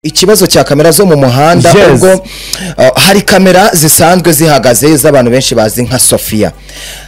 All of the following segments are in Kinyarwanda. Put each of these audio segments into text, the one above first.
ikibazo cya kamera zo mu muhanda Yes. ubwo uh, hari kamera zisanzwe zihagaze z'abantu benshi bazi nka sofiya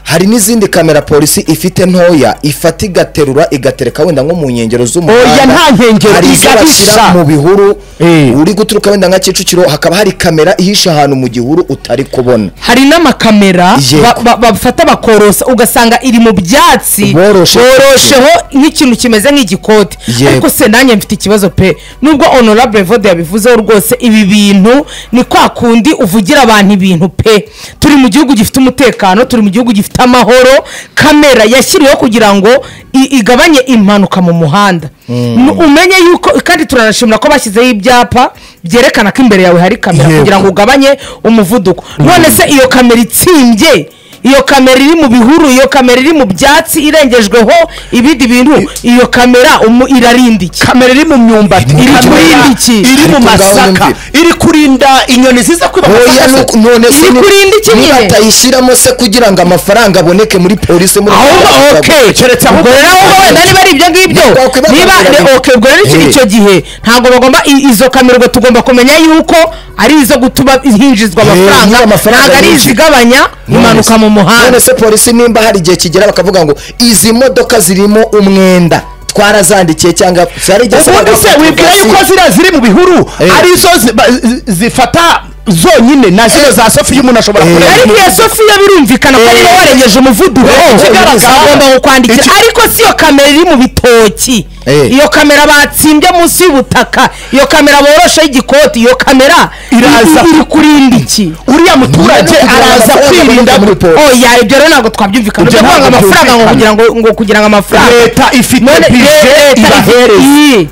hari n'izindi kamera polisi ifite ntoya ifata igaterura igatereka wenda nko mu nkengero z'umuhanda Oya, nta nkengero, hari izo igahisha. bashyira mu bihuru Eh. uri guturuka wenda nka kicukiro hakaba hari kamera ihisha ahantu mu gihuru utari kubona hari n'amakamera Yego. ba- ba- bafata bakorosa ugasanga iri mu byatsi Boroshe. borosheho nk'ikintu kimeze nk'igikoti Yego. ariko se nanjye mfite ikibazo pe nubwo honorable vode yabivuzeho rwose ibi bintu ni kwa kundi uvugira abantu ibintu pe turi mu gihugu gifite umutekano turi mu gihugu gifite amahoro kamera yashyiriweho kugira ngo i- igabanye impanuka mu muhanda N- umenye yuko kandi turanashimira ko bashyizeho ibyapa byerekana ko imbere yawe hari kamera Yego. kugira ngo ugabanye umuvuduko none se iyo kamera itsimbye iyo kamera iri mu bihuru iyo kamera iri mu byatsi irengejweho ibindi bintu iyo kamera umu- irarinda iki kamera iri mu myumbati Iri kamera kurinda iki? iri mu Ariko ngaho masaka nyumvira. iri kurinda inyoni ziza kwiba oya amasaka nuko- none se Iri ni- kurinda iki niba nyine? atayishyiramo se kugira ngo amafaranga aboneke muri polisi muri Aho ba- Rwanda, okay, keretse aho ubwo rero wowe wenda niba ari ibyo ngibyo Ni twakwibazanira niba ni- ibintu. okay, ubwo rero iki- Eh. icyo gihe ntabwo bagomba i- izo kamera ubwo tugomba kumenya yuko ari izo gutuma hinjizwa niba amafaranga amafaranga ntabwo ari yinjiye. izigabanya impanuka mu muhanda none se polisi nimba hari igihe kigera bakavuga ngo izi modoka zirimo umwenda twarazandikiye cyangwa zarigeze ubundi se wibwira yuko ziriya ziri mu bihuru Eh. arizo zi- ba- zi- zifata zonyine na zino za sofiya umuntu ashobora Eh. kureba ariko iya sofiya birumvikana ko niba warengeje umuvuduko Eh, ikigaragara- bagomba kukwandikira iki- ariko si iyo kamera iri mu bitoki Eh. iyo kamera batsimbye munsi y'ubutaka iyo kamera borosheho igikoti iyo kamera Iraza- iri- iri kurinda iki uriya muturage None kugira ngo araza amafaranga kwirinda aboneke muri gute? polisi. oya ibyo rero ntabwo twabyumvikana Ibyo ibyo kwanga ntabwo amafaranga ngo byumvikana. kugira ngo ngo kugira ngo amafaranga leta ifite None bije leta ibahereza ifitiye.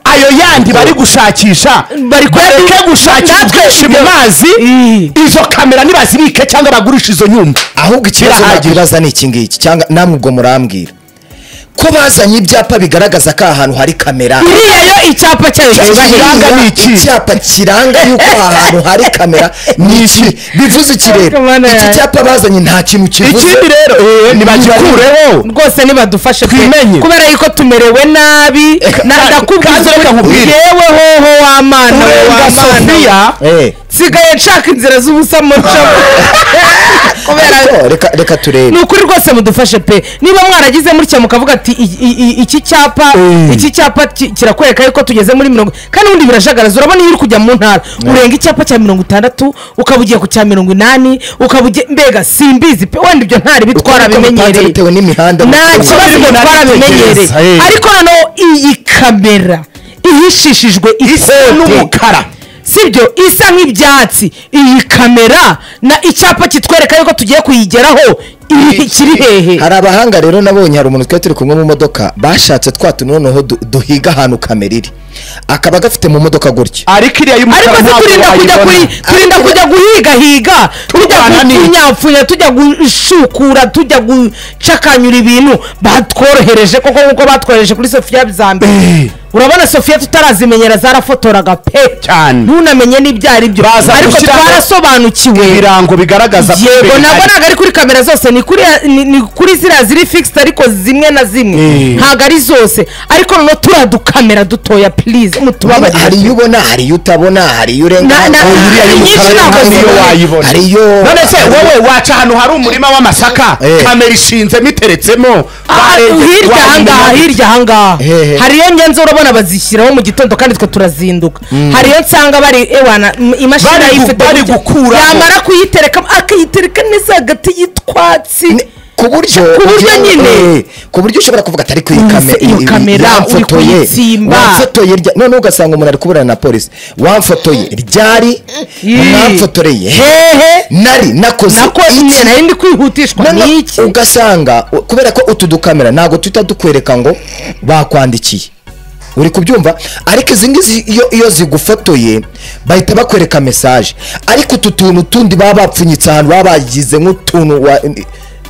ayo yandi bari gushakisha Bari kureba- bareke gushakira Natwe twinshi mu ibyo- mazi Eh. izo kamera nibazibike cyangwa bagurishe izo nyumba ahubwo ikibazo Birahagije. nakibaza ni iki ngiki cyangwa namwe ubwo murambwira ko bazanye ibyapa bigaragaza ko aha hantu hari kamera iriya yo icyapa cyayo kiranga cyubahiriza ni iki? icyapa kiranga yuko aha hantu hari kamera ni iki bivuze iki Ariko rero mana iki yanjye. cyapa bazanye nta kintu kivuze ikindi rero eh, nibagikureho rwose nibadufashe pe. Twimenye. kubera yuko tumerewe nabi na- ndakubwiza kandi reka ngo nkubwire. yewe hoho w'amana we kurenga w'amana we. sofiya Eh, nsigaye nshaka inzira z'ubusa mucamo kubera ariko reka- reka turebe ni ukuri rwose mudufashe pe niba mwaragize mutya mukavuga ati "I- i- i- iki cyapa Eh. iki cyapa ki- kirakwereka yuko tugeze muri mirongo kandi ubundi birajagaraza urabona iyo uri kujya mu ntara urenga icyapa cya mirongo itandatu ukaba ugiye ku cya mirongo inani ukaba ugiye mbega simbizi pe wenda ibyo ntara Uko bitwara niko mupanze bimenyereye bitewe n'imihanda nta mutuye. kibazo Uko ibyo biri twara bimenyereye munanitegereza, eh. ariko noneho iyi kamera ihishishijwe ikote n'umukara. sibyo isa nk'ibyatsi iyi kamera na icyapa kitwereka yuko tugiye kuyigeraho iri kiri hehe hari abahanga rero nabonye hari umuntu twari turi kumwe mu modoka bashatse twa tuntu noneho du- duhiga ahantu kamera iri akaba gafite mu modoka gutya ariko iriya ariko y'umukara se ntabwo turinda kujya kuri turinda wayibona kujya guhigahiga tujya Turwana n'iki? gufunyapfunya tujya gushukura tujya gucakanyura ibintu batworohereje koko nk'uko batworohereje kuri sofiya bya mbere Eh. urabona sofiya tutarazimenyera zarafotoraga pe Cyane. ntunamenye n'ibyo ari byo Baza ariko gushyiraho twarasobanukiwe ibirango bigaragaza ko yego imbere nabwo hari- ntabwo ari kuri kamera zose ni kuri ni- ni kuri ziriya ziri fixed ariko zimwe na zimwe Eh. ntabwo ari zose ariko noneho turiya dukamera dutoya please hari mutubabarire iyo ubona hari iyo utabona hari iyo urenga Na- na- hari iriya Hari y'umukara nyinshi yo ntabwo hano niyo zibona. wayibona Hari iyo- none se hari- wowe waca ahantu hari umurima w'amasaka Eh. kamera ishinzemo iteretsemo Ah, barengeje hirya iwabo ahangaha mu muhanda. hirya ahangaha Hehe. hari iyo ngenzi urabona bazishyiraho mu gitondo kandi twe turazinduka hari iyo nsanga bari ewana m- imashini Bari gu- ayifite bari gutya. gukuraho. yamara kuyitereka akayitereka neza hagati y'utwatsi Ni- ku buryo Ku buryo ugira ngo- nyine. eh, ku buryo ushobora kuvuga atari kuri Iyo kamera se- iyo kamera uri kuyitsimba. wamfotoye rya none ugasanga umuntu ari kuburana na polisi wamfotoye ryari Yii. mwamfotoreye he hehe nari nakoze nako iki? nyine nari ndi kwihutishwa Noneho ni iki ugasanga u- kubera ko utu dukamera ntabwo tuhita dukwereka ngo bakwandikiye uri kubyumva ariko izi ngizi iyo, iyo zigufotoye bahita bakwereka mesaje ariko utu tuntu tundi baba bapfunyitse ahantu baba bagize nk'utuntu wa-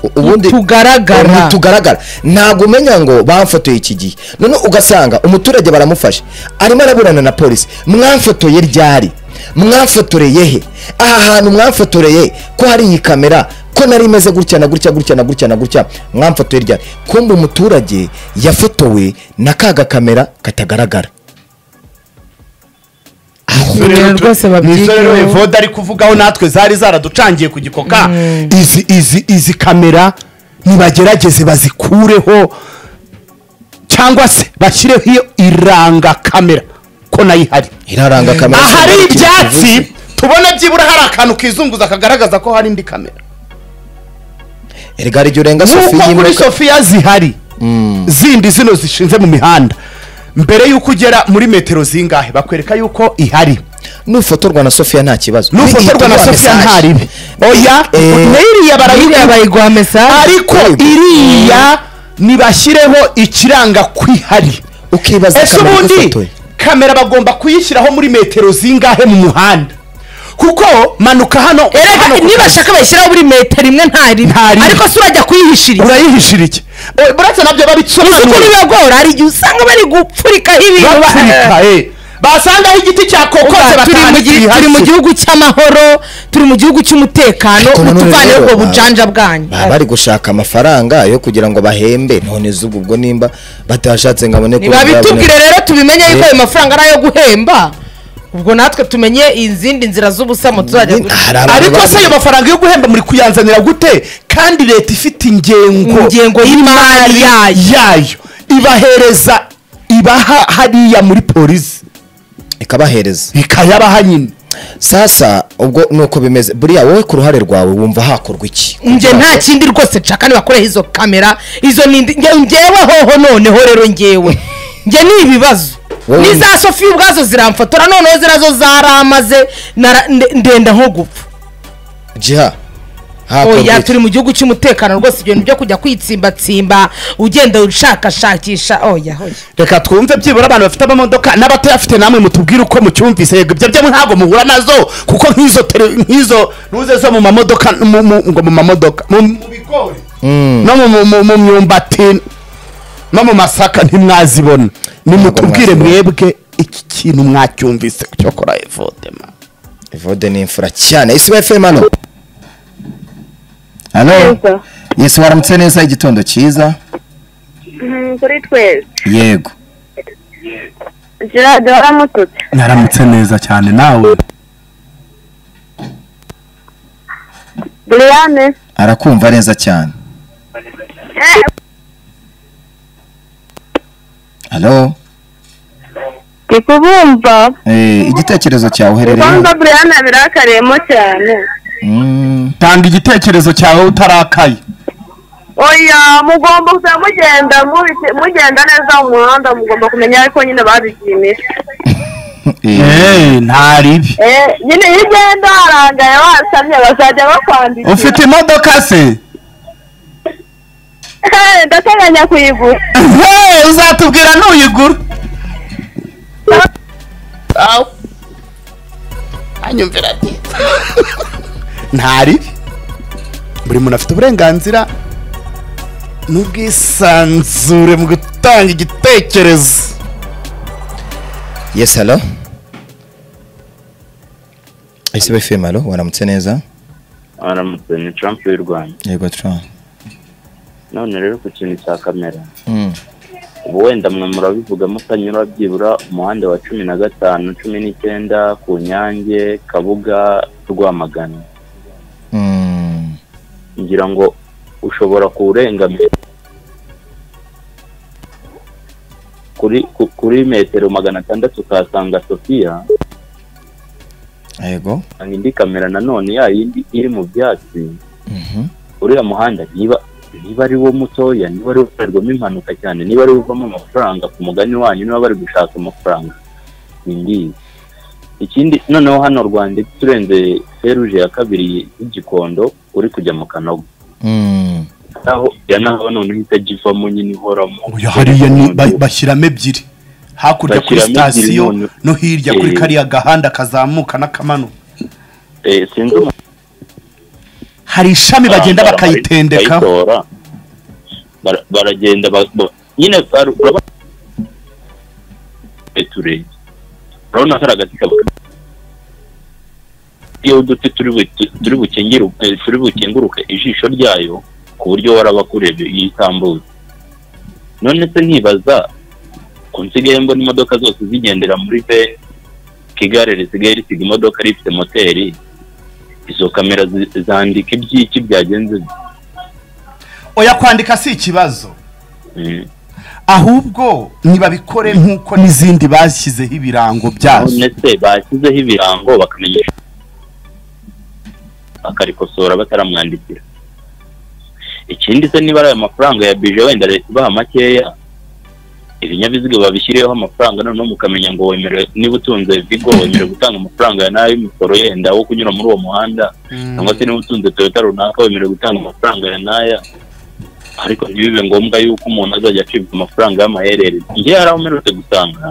u- ubundi Tugaragara. Ubu tugaragara ntabwo umenya ngo bamfotoye iki gihe noneho ugasanga umuturage baramufashe arimo araburana na polisi mwamfotoye ryari mwamfotoreye he aha hantu mwamfotoreye ko hari iyi kamera ko nari imeze gutya na gutya gutya na gutya na gutya mwamfotoye ryari kumbe umuturage yafotowe na ka gakamera katagaragara Ibintu ibibazo rwose rero tu- ni izo rero babyigaho. evode ari kuvugaho natwe zari zaraducangiye ku gikoka izi izi izi kamera nibagerageze bazikureho cyangwa se bashyireho iyo iranga kamera ko nayo ihari iraranga kamera ahari ibyatsi tubona byibura hari akantu kizunguza kagaragaza ko hari indi kamera erega hari igihe urenga nk'uko sofiya kuri imwe sofiya zihari zindi zino zishinze mu mihanda mbere y'uko ugera muri metero zingahe bakwereka yuko ihari nufotorwa na sofiya nta kibazo n'ufotorwa na Ihita sofiya iguha ntaribe oya Eh, n'iriya iriya barayibwira bayiguha mesaje ariko iriya nibashyireho ikiranga kwihari ukibaza ese kamera ubundi ifotoye kamera bagomba kuyishyiraho muri metero zingahe mu muhanda kuko manuka hano hano erega ku kazi. nibashaka bayishyiraho buri metero imwe ntari Nta rimwe. ariko si urajya kuyihishiriza urayihishira iki Eh, buretse nabyo kuri babisobanura bibagora hari igihe usanga bari gupfurikaho ibintu ba- bapfurika eh. basangaho igiti cya kokose Urumva, turi mu gihe- turi mu batandikira gihugu cy'amahoro turi mu gihugu cy'umutekano Ariko nanone mutuvaneho rero, ubwo ba- bujanja bwanyu baba bari gushaka amafaranga yo kugira ngo bahembe none z'ubu ubwo nimba batashatse ngo abone ntibabitubwire rero tubimenye yuko Eh. ayo mafaranga ari ayo guhemba ubwo natwe tumenye izindi nzira z'ubusamo tuzajya Ni- guca. hari abantu ariko se bamwe- ayo mafaranga yo guhemba muri kuyanzanira gute kandi leta ifite ingengo Ingengo y'imari yayo. yayo ibahereza ibaha hariya muri polisi ikabahereza ikayabaha nyine sasa ubwo nuko bimeze buriya wowe ku ruhare rwawe wumva hakorwa iki njye nta kindi rwose nshaka nibakoreho izo kamera izo ni indi- nge- ngewe hoho noneho rero ngewe njye ni ibibazo Wowe- n'iza sofiya ubwazo ziramfotora noneho ziriya zo zaramaze nara- nde- ndenda nko gupfa jiha hakorwa oya iki? turi mu gihugu cy'umutekano rwose ibintu byo kujya kwitsimbatsimba ugenda ushakashakisha oya oya reka twumve byibura abantu bafite amamodoka n'abatayafite namwe mutubwire uko mucyumvise yego ibyo byo ntabwo muhura nazo kuko nk'izo tele- nk'izo ruze zo mu mamodoka mu- mu- ngo mu mamodoka mu mu bigori no mu- mu- mu- mu myumbati no mu masaka ntimwazibona nimutubwire mwazibona. mwebwe iki kintu mwacyumvise cyo kora evodema evode ni imfura cyane isuba fm hano hano Neza. yesu waramutse neza igitondo cyiza Mm, kuri twese yego gerard waramututse naramutse neza cyane nawe briane arakumva neza cyane Eh, hano ndi kubumva Eh, igitekerezo cyawe uherereye ubwanza briane birakariyemo cyane Mm, tanga igitekerezo cyawe utarakaye oya mugomba kuza mugenda mubi- mugenda neza mu muhanda mugomba kumenya ariko nyine babigimisha eh, eee ntaribi Eh, nyine iyo ugenda harangaye wasamye bazajya bakwandikira ufite imodoka se Eh, ndateganya kuyigura Hey, uzatubwira ntuyigura anyumvira ati ntaribi buri muntu afite uburenganzira n'ubwisanzure mu gutanga igitekerezo yes halo isuba fm halo waramutse neza aramutse ni trump y'u rwanda yego tron none rero ku kintu cya kamera ubu wenda mwe murabivuga mutanyura byibura umuhanda wa cumi na gatanu cumi n'icyenda ku nyange kabuga rwamagana ngira ngo ushobora kuwurengamira kuri ku- kuri metero magana atandatu ukahasanga sofiya yego usanga indi kamera nanone ya yindi iri mu byatsi uriya muhanda niba niba ari wo mutoya niba ari wo ukorerwamo impanuka cyane niba ari wo uvamo amafaranga ku mugani wanyu niba bari gushaka amafaranga sindizi ikindi noneho hano rwanda turenze feruje ya kabiri y'igikondo uri kujya mu kanogo Mm. naho ya naho noneho itajya ivamo nyine ihoramo uyu hariya ni- ba- bashyiramo ebyiri hakurya kuri Bashyiramo ebyiri sitasiyo none. no hirya kuri Eh. kariya gahanda kazamuka n'akamanuka Eh, sinzi umuntu hari ishami bagenda Bara- bakayitendekaho bakayitora. Bara- baragenda ba- ba- nyine baru- uraba- Eture. urabona kari agati kaba iyo uduti turi buki- turi bukingiru- eh, turi bukinguruke ijisho ryayo ku buryo warabakureba iyo itambuza none se nkibaza ko nsigaye mbona imodoka zose zigendera muri bene kwandika igare risigaye risiga imodoka rifite moteri izo kamera zi- zandika iby'iki byagenze oya kwandika si ikibazo Mm. ahubwo nibabikore nk'uko n'izindi bashyizeho ibirango byazo none se bashyizeho ibirango bakamenyesha bakarikosora bataramwandikira ikindi se niba ari aya mafaranga ya bije wenda leta ibaha makeya ibinyabiziga babishyireho amafaranga noneho mukamenya ngo wemerewe niba utunze vigo wemerewe gutanga amafaranga ya nayo y'umusoro yenda wo kunyura muri uwo muhanda cyangwa se niba utunze toyota runaka wemerewe gutanga amafaranga ya naya ariko ntibibe ngombwa yuko umuntu azajya acibwa amafaranga y'amaherere njye hari aho mperutse gusanga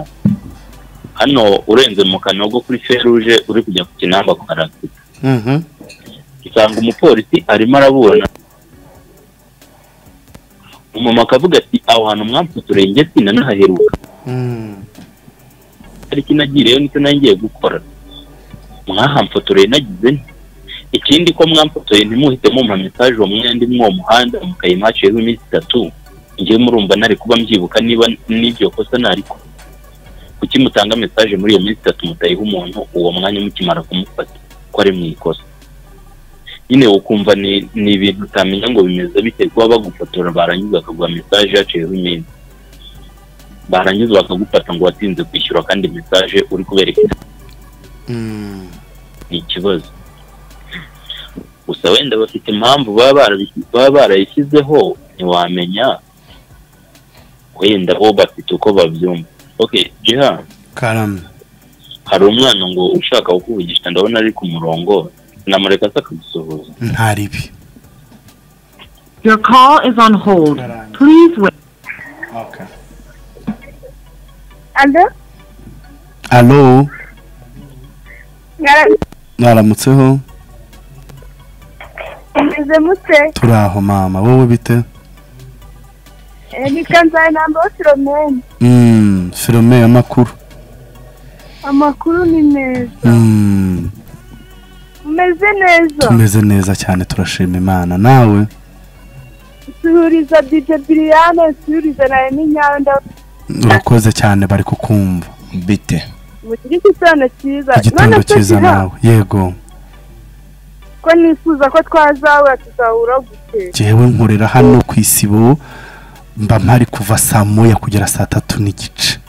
hano urenze mu kanogo kuri feruje uri kujya ku kinamba ku karasita Mhm. usanga umupolisi arimo araburana umumama akavuga ati aho hantu mwamfotoreye njye sinanahaheruka Mm. tariki nagireyo nicyo nari ngiye gukora mwahamfotoreye nagize nti ikindi ko mwamfotoye ntimuhite mumpa message uwo mwenda imwe uwo muhanda mukayimpaciyeho iminsi itatu njye murumva nari kuba mbyibuka niba n'ibyo kosa nariko kuki mutanga message muri iyo minsi itatu mutayiha umuntu uwo mwanya mukimara kumufata ko ari mu ikosa nyine ukumva ni ni ibintu utamenya ngo bimeze bite kuba bagufotora barangiza bakaguha message yaciyeho iminsi barangiza bakagufata ngo watinze kwishyura kandi message uri kubereka Mm. ni ikibazo gusa wenda bafite impamvu baba barabi- baba barayishyizeho ntiwamenya wenda bo bafite uko babyumva okay jiha karame hari umwana ngo ushaka kukuvugisha ndabona ari ku murongo namureka se akagusuhuza ntaribi Your call is on hold. Please wait. alo alo mwara- mwaramutseho mumeze mute turi aho mama wowe bite Eh, nitwa nzayinamba filomeni Mm, filome y'amakuru amakuru ni meza Mm, umeze neza tumeze neza cyane turashima imana nawe suhuriza dije biriyane suhuriza nawe n'inyanda urakoze cyane bari kukumva bite mugire igisobanuro cyiza igitondo none se cyiza Jiha, nawe yego ko nifuza ko twazahura tuzahura gute jewe nkorera hano ku isibo mba mpari kuva saa moya kugera saa tatu n'igice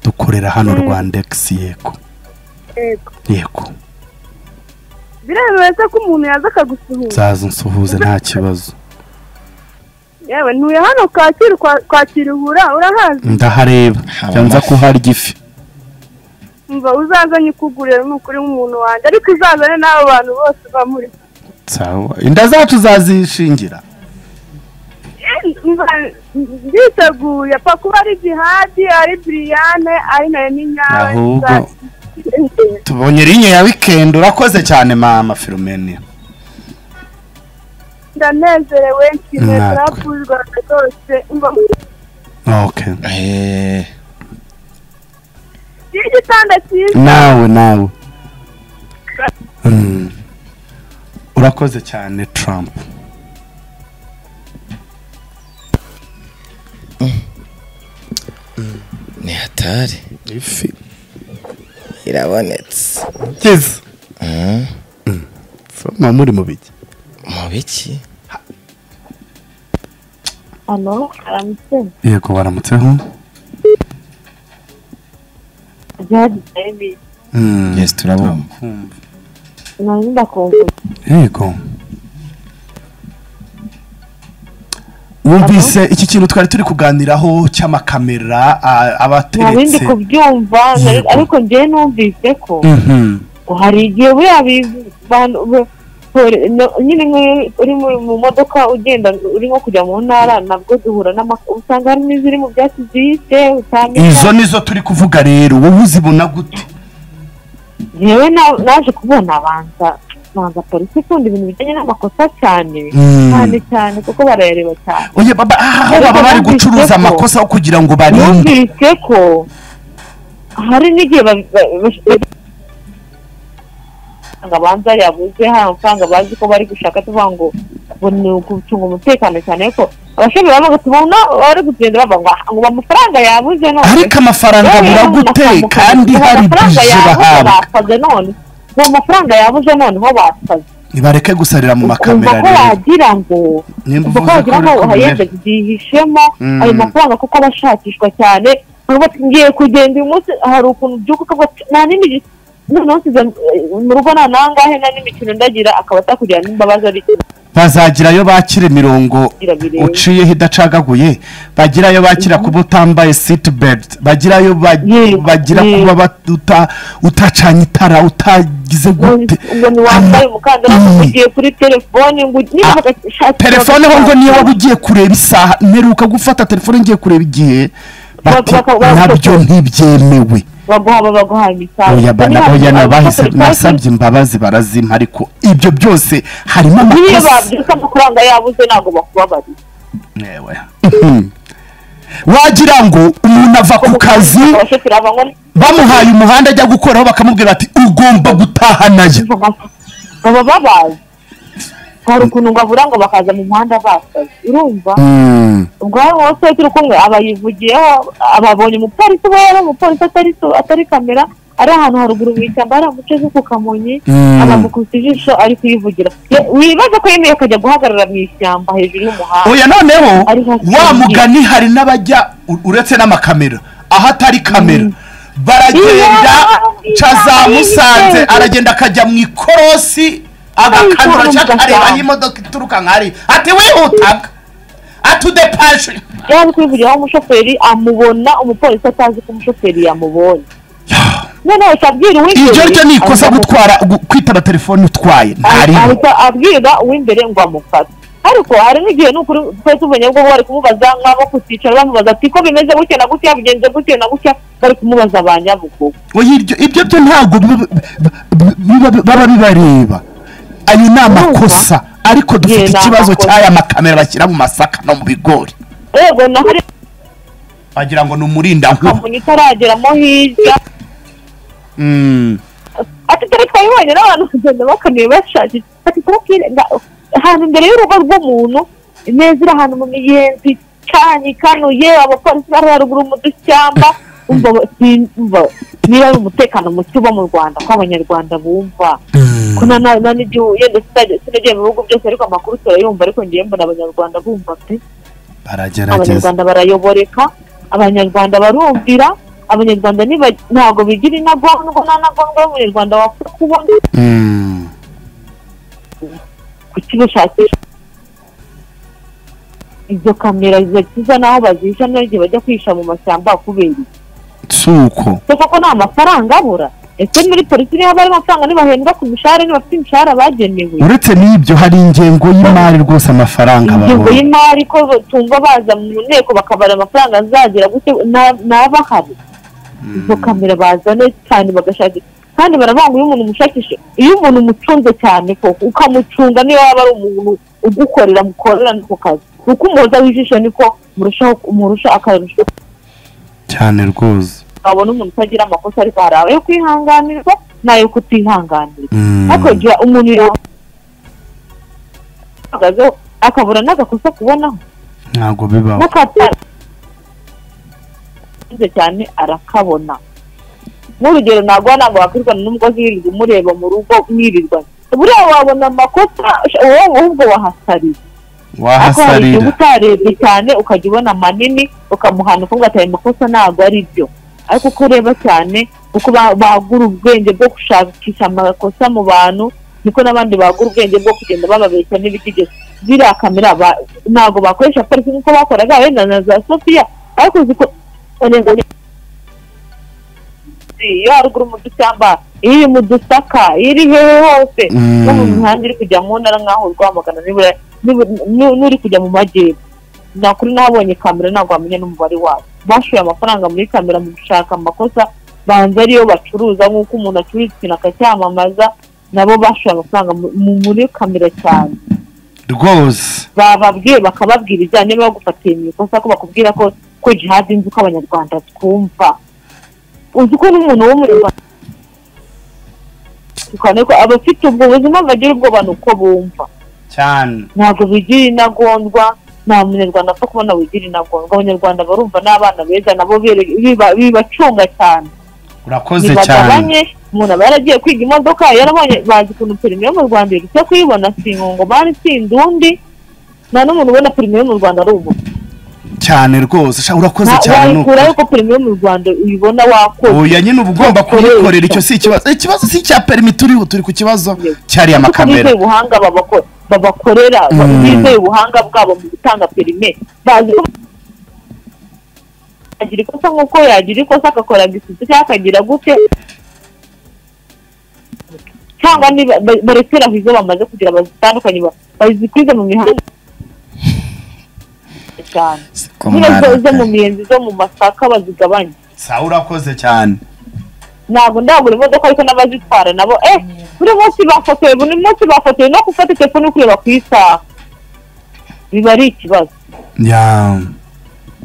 dukorera hano rwandex yego yego yego biremewe se ko umuntu yaza akagusuhuza zaza unsuhuze nta kibazo yewe ntuye hano kacyiru kwa- kwa kiruhura urahazi ndahareba Haba jya nza amafi. kuharya ifi umva uzazanye ukugurira ni ukuri nk'umuntu wanjye ariko uzazane n'abo bantu bose uba muri sawa inda zacu zazishingira Eh, umva nditeguye apfa kuba ari jihadi ari biriyane ari nawe n'inyawe ahubwo tubonye rinye ya wikendi urakoze cyane mama filomeni ndanezerewe nshimwe Natwe. turapfuzwa rwose umva okay Eh, ngira igitanda cyiza nawe nawe Mm. urakoze cyane trump ni hatari ifi irabonetse byiza Mm. mama muri mu biki mu biki hano haramutse yego baramutseho jihadi baby Mm. yes turabumva nari ndakumva yego wumvise iki kintu twari turi kuganiraho cy'amakamera a- aba Nari ndi ateretse kubyumva nari- Yego. ariko njyewe numvise ko Mhm. hari igihe buriya bizi- bantu be- poli- no- nyine nk'iyo uri mu- mu modoka ugenda uri nko kujya mu ntara nabwo duhura n'amakuru usanga harimo iziri mu byatsi zihishe utamenya izo nizo turi kuvuga rero wowe uzibona gute yewe na- naje kubona abanza banza polisi ikunda ibintu bijyanye n'amakosa cyane Mm. cyane cyane kuko barayareba cyane oye baba aha aho Ariko baba bari numvise gucuruza ko- amakosa yo kugira ngo barinde numvise ko hari n'igihe ba- ba- ba- amafaranga banza yabuze hari amafaranga bazi ko bari gushaka tuvuga ngo ngo ni ugucunga umutekano cyane ariko abashomeri baba bagatuma na- bari kugenda bavuga ngo ngo amafaranga yabuze none ariko amafaranga Yewe, abura ngo gute amafaranga- kandi ngo hari amafaranga bije yabuze bahabwa basaze none ngo amafaranga yabuze noneho basaze nibareke gusarira mu kumva makamera ko rero wagira ngo Nimba uvuze kumva ko wagira ko ngo uri kumenya. yenda byihishemo Mm. ayo mafaranga kuko aba ashakishwa cyane nubwo ngiye kugenda uyu munsi hari ukuntu byuka ukavuga ati, nta n'imikino noneho nsize eh, mu rugo nta nangahe nta n'imikino ndagira akaba atakugira n'imbabazi ari bazagirayo bakira imirongo Bagira bireba. uciyeho idacagaguye bagirayo bakira kuba utambaye sitibelt bagirayo ba- Ye, bagira ye. kuba bat- uta- utacanye itara utagize gute ngo ntiwambaye umukandara ngo ugiye kuri telefone ngo niba bagashakira telefone ho ngo niyo waba ugiye kureba isaha mperuka gufata telefone ngiye kureba igihe bati Baka- baka- nabyo ntibyemewe baguha baguha imisanzu oya bana oya nabahise nasabye imbabazi barazimpa ariko ibyo byose harimo niyo amakosa babyuka amafaranga yabuze ntabwo bakubabarira Ewe. wagira ngo umuntu ava ku kazi abashoferi bava ngo bamuhaye umuhanda ajya gukoraho bakamubwira bati ugomba gutaha nayo baba babazi hari ukuntu ngo abura ngo bakaza mu muhanda basaze urumva Mm. ubwo hari uwo se turi kumwe aba yivugiyeho ababonye umupolisi we yari umupolisi atari atari kamera ari ahantu haruguru mu ishyamba hari agace ko ku kamonyi Mm. abamukubise ijisho ari kuyivugira Ye- wibaza ko yemeye akajya guhagarara mu ishyamba hejuru y'umuhanda oya noneho Ari hafi wa y'inzu. mugani hari n'abajya u- uretse n'amakamera aho atari kamera baragenda Iya, ca za iya, musanze iya. aragenda akajya mu ikorosi Ay, agakanura iya, cyangwa akareba aho ugasanga. imodoka ituruka nk'ari ati wihutaga atudepashe yari ari kwivugiraho umushoferi amubona umupolisi atazi ko umushoferi yamubonye noneho ca abwira uw'imbere iryo ryo ni ikosa aza- gutwara gu- kwitaba telefone utwaye ntariho ahita abwira uw'imbere ngo amufate ariko hari n'igihe n'ukuri twese ubonye bwo bari kumubaza nk'abo kusicara bamubaza ati ko bimeze gutya na gutya bigenze gutya na gutya bari kumubaza ba nyabugogo oya iryo ibyo byo ntabwo biba- biba- biba- baba bibareba ayo ni amakosa ariko Ye, dufite ni ikibazo amakosa. cy'aya makamera bashyira mu masaka no mu bigori yego naho ari wagira ngo ni umurinda nkuba kamonyi itarageramo hirya ati dore twabibonye n'abantu kugenda bakamiye bashaje ati kubabwire nga- ahantu imbere y'urugo rw'umuntu ineza iri ahantu mu miyenzi icanye ikanuye abapolisi bari haruguru mu dushyamba umva si- umva niba ari umutekano muke uba mu rwanda ko abanyarwanda bumva ko na na- na n'igihugu yenda sinajya- sinagiye mu bihugu byose ariko amakuru turayumva ariko ngiye mbona abanyarwanda bumva pe baragerageza abanyarwanda barayoboreka abanyarwanda barumvira abanyarwanda niba- ntabwo bigira intagondwa nta ntagondwa y'umunyarwanda wapfa kubona Mm. kukibushakisha izo kamera ziza n'aho bazisha n'igihe bajya kwihisha mu mashyamba kubera iki si uko ese koko nta mafaranga abura ese muri polisi niba bari amafaranga ntibahembwa ku mishahara ntibafite imishahara bagenewe uretse n'ibyo hari ingengo y'imari rwose amafaranga ingengo babona y'imari ko batumva baza mu nteko bakabara amafaranga azagira gute na- n'abahari izo kamera bazane cyane bagashakisha kandi baravanga iyo umuntu umushakisha iyo umuntu umucunze cyane koko ukamucunga niyo waba ari umuntu ugukorera mukorera no ku kazi uko umuhoza w'ijisho niko murushaho umurusha akarusho cyane rwose wabona umuntu utagira amakosa ariko hari ayo kwihanganirwa n'ayo kutihanganirwa Mm. ariko gira umuntu ahagazeho akabura n'agakosa kubonaho ntabwo bibaho n'akatarenze cyane arakabona nk'urugero ntabwo ntabwo wakwirirwana n'umugozi wirirwa umureba mu rugo mwirirwa buriya wabona amakosa sh- wowe ahubwo wahasarira ariko hari igihe uba wahasarira utarebye cyane ukajya ubona manini ukamuhana ukumva ati ayo makosa ntabwo ari byo ariko uko ureba cyane uko ba- bagura ubwenge bwo gushakisha amakosa mu bantu niko n'abandi bagura ubwenge bwo kugenda bababeshya n'ibitigeze ziriya kamera ba- ntabwo bakoresha polisi nk'uko bakoraga wenda na za sofiya ariko ziko ngo iyo haruguru mu dushyamba iyo iri mu dusaka iyo iri hehe hose Mm. no mu mihanda iri kujya mu ntara nk'aho rwamagana nibura- nibu- nu- n'uri kujya mu majyepfo nakuri n'abonye kamera ntabwo wamenya n'umubare wayo bashoye amafaranga muri kamera mu gushaka amakosa banza ariyo bacuruza nk'uko umuntu acuruza ikintu akacyamamaza nabo bashoye amafaranga mu- mu- muri kamera cyane rwose bababwiye bakababwira ibijyanye no gufatiye mu ikosa ko bakubwira ko ko jihadi nzi ko abanyarwanda twumva uzi ko n'umuntu w'umunyarwanda tukane ko abafite ubwo buzima bagira ubwoba ni uko bumva cyane ntabwo bigira intagondwa nta munyarwanda apfa kubona wigira intagondwa abanyarwanda barumva n'abana beza nabo bere- biba- bibacunga cyane urakoze cyane ntibagabanye umuntu aba yaragiye kwiga imodoka yarabonye bazi ukuntu perime yo mu rwanda iruta kuyibona si ingungomani si indundi nta n'umuntu ubona perime yo mu rwanda ari ubu cyane rwose sha, urakoze cyane ni ukuri. wayikura yuko perime yo mu rwanda uyibona wakoze oya nyine uba ugomba kuyikorera icyo si ikibazo ikibazo si icya perimi turiho turi ku kibazo cyariye kuko amakamera bizeye ubuhanga babako- babakorera ba- Mm. bizeye ubuhanga bwabo mu gutanga perime bazi ko agira ikosa nk'uko yagira ikosa agakora gisutse cyangwa akagira gute cyangwa niba ba- barekere aho izo bamaze kugira bazitandukanye ba- bazikwize mu mihanda cyane nyine zo- zo mu miyenzi zo mu masaka bazigabanye sawa urakoze cyane ntabwo ndagura imodoka ariko n'abazitwara nabo eh buri munsi bafotoye buri munsi bafotoye no gufata telefone ukureba ku isaha biba ari ikibazo ya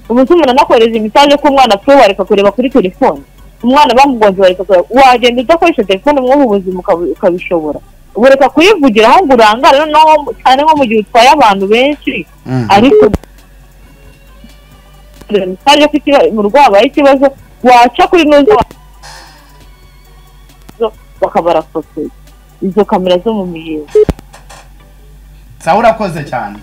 umunsi umuntu anakohereza imisanzu ko umwana apfuye wareka kureba kuri telefone umwana bamugonze wareka kureba wagenda udakoresha telefone umwuha ubuzima ukabu- ukabishobora ubureka kuyivugira aho ngo urangare noneho cyane nko mu gihe utwaye abantu benshi Mm. ariko imisanzu ko ikiba- mu rugo habaye ikibazo waca kuri nuza bakabarafotoye izo kamera zo mu miyenzi sawa urakoze cyane